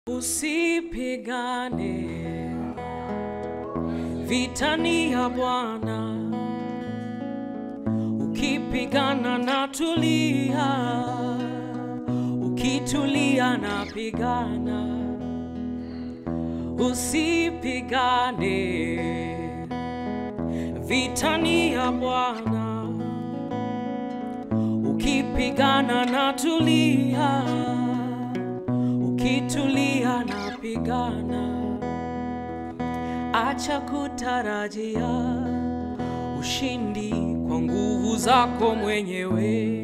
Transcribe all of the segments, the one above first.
Usipigane vitani ya Bwana, ukipigana na tulia, ukitulia na pigana. Usipigane vitani ya Bwana, ukipigana na tulia, ukitulia na pigana. Acha kutarajia ushindi kwa nguvu zako mwenyewe.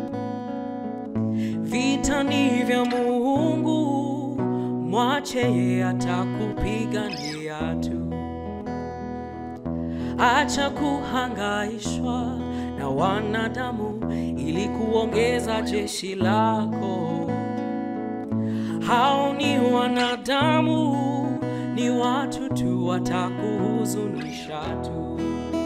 Vita ni vya Mungu, mwache yeye atakupigania tu. Acha kuhangaishwa na wanadamu ili kuongeza jeshi lako. Hao ni wanadamu, ni watu tu, watakuhuzunisha tu.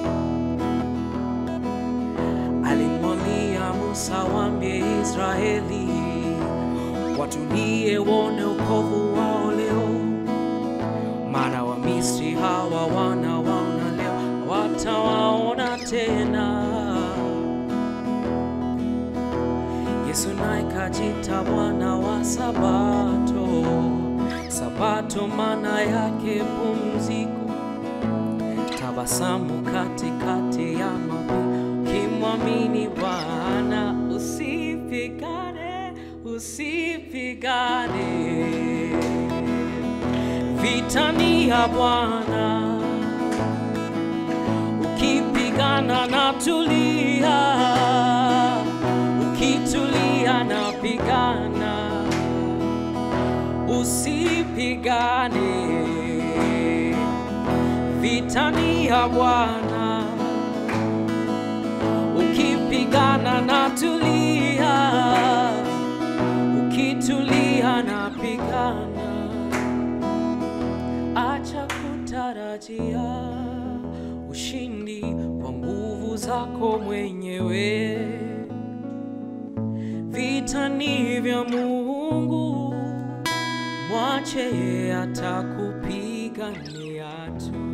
Alimwambia Musa, waambie Israeli watulie, wone ukovu wao leo, maana Wamisri hawa wanawaona leo, watawaona tena. Yesu naye kajita Bwana wa Sabato. Sabato maana yake pumziko, tabasamu katikati ya mapito, kimwamini Bwana. Usipigane, usipigane, vitani ya Bwana, ukipigana na tulia, ukitulia na pigana usipigane vitani ya Bwana, ukipigana na tulia, ukitulia na pigana. Acha kutarajia ushindi kwa nguvu zako mwenyewe. Vita ni vya Mungu, mwache yeye atakupigania tu.